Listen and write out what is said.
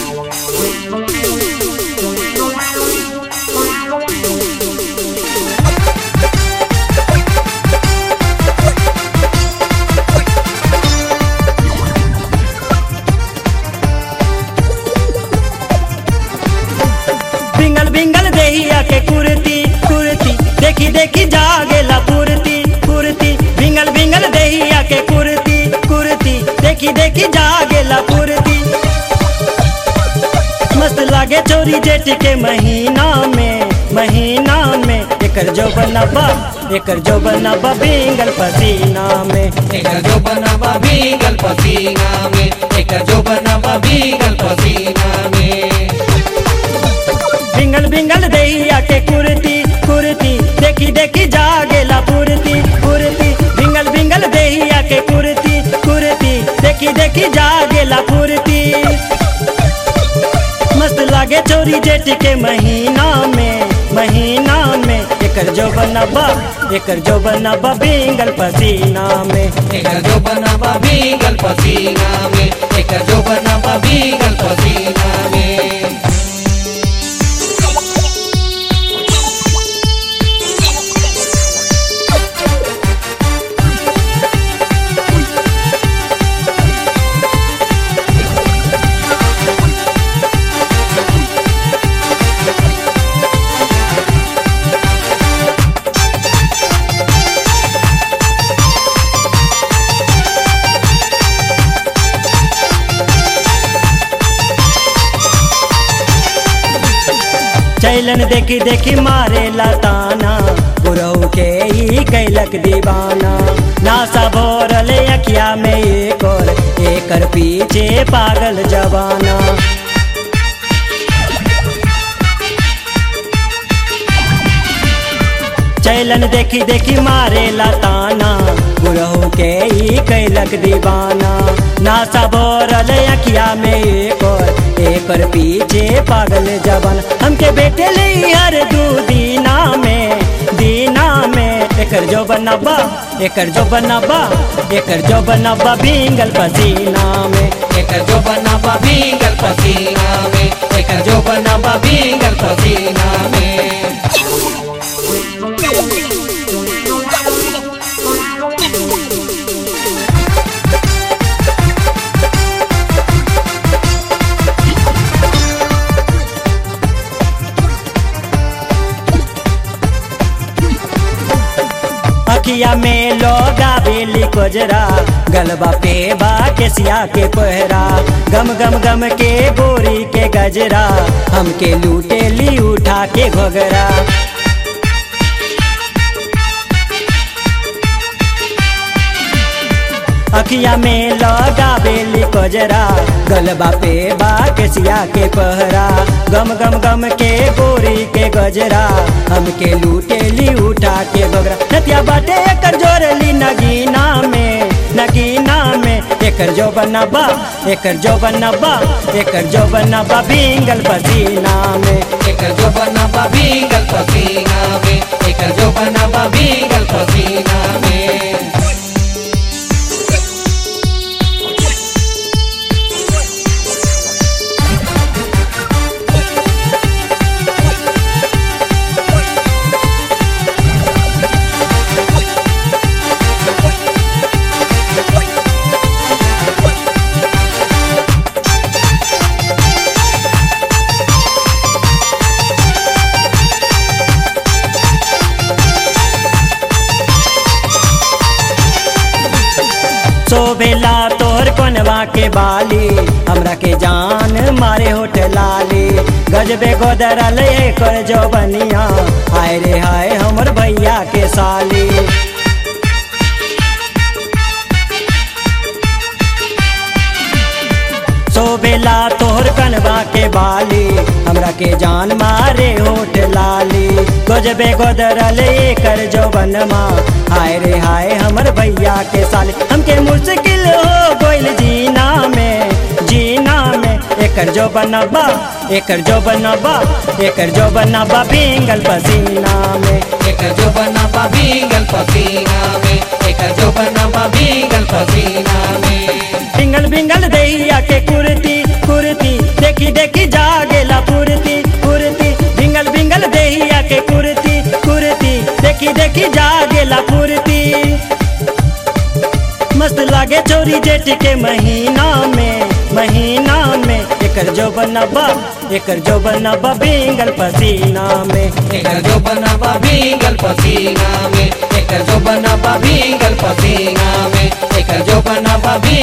बिंगल बिंगल देहिया के कुर्ती कुर्ती देखी देखी जागेला कुर्ती कुर्ती बिंगल बिंगल देहिया के कुर्ती कुर्ती देखी देखी जागेला कुर्ती मस्त लागे चोरी जेठ के महीना में महीना में एकर जो बनबा एकर जो बनबा बिंगल पसीना में एकर जो बनावा भीगल पसीना में एकर जो बनावा भीगल पसीना में बिंगल बिंगल दैया के कुर्ती कुर्ती देखी देखी जागेला पुरती पुरती बिंगल बिंगल दैया के कुर्ती कुर्ती देखी देखी जागेला पुरती मस्त लागे चोरी जेठ के महीना में महीना में एकर जो बनबा एकर जो बनबा बिंगल पसीना में एकर जो बनावा भीगल पसीना में एकर जो बनावा भीगल पसीना में चैलन देखी देखी मारे लताना गुरु के ही कैलक दीवाना नासा भोरल अखिया में एक और एकर पीछे पागल जवाना चैलन देखी देखी मारे लताना गुरु के ही कैलक दीवाना नासा भोरल अखिया में एक और एकर पीछे पागल जवान हमके बेटे ले हर दू दीना में दीना में एकर जो बनबा एकर जो बनबा एकर जो बनबा बिंगल पसीना में एकर जो बनावा भीगल पसीना में एकर जो बनावा भीगल पसीना में अखिया में लोगा बेली कोजरा गलबा पे बा केसिया के कोहरा गम गम गम के बोरी के गजरा हमके लूटे ली उठा के घोगरा अखिया में लगा बेली कोजरा गलबा पे बा केसिया के पहरा गम गम गम के बोरी के गजरा हमके लूटे ली उठा के बगरा नतिया बाटे एकर जोरली नगीना में नगीना में एकर जो बनबा एकर जो बनबा एकर जो बनबा बिंगल पसीना में एकर जो बनावा भीगल पसीना में एकर जो बनावा भीगल पसीना में शोभेला तोहर कोनवा के बाली हमरा के जान मारे होठ लाली गजबे गोदरल एकर जो बनिया हाय रे हाय हमर भैया के साली शोभेला तोहर कनवा के बाली हमरा के जान मारे होठ लाली गजबे गोदरल एकर जो बनमा हाय रे हाय हमर भैया के साली हमके मुश्किल हो गोइल जीना में जीना में एकर जो बनबा एकर जो बनबा एकर जो बनबा बिंगल पसीना में एकर जो बनावा भीगल पसीना में एकर जो बनावा भीगल पसीना में बिंगल बिंगल दैया के कुर्ती कुर्ती देख देखी देखी जागेला फुर्ती फुर्ती भिंगल भिंगल देहिया के कुर्ती कुर्ती देखी देखी जागेला फुर्ती मस्त लागे चोरी जेठ के महीना में महीना में एकर जो बनबा एकर जो बनबा भिंगल पसीना में एकर जो बनाबा भीगल पसीना में एकर जो बनाबा भीगल पसीना में एकर जो बनाबा भी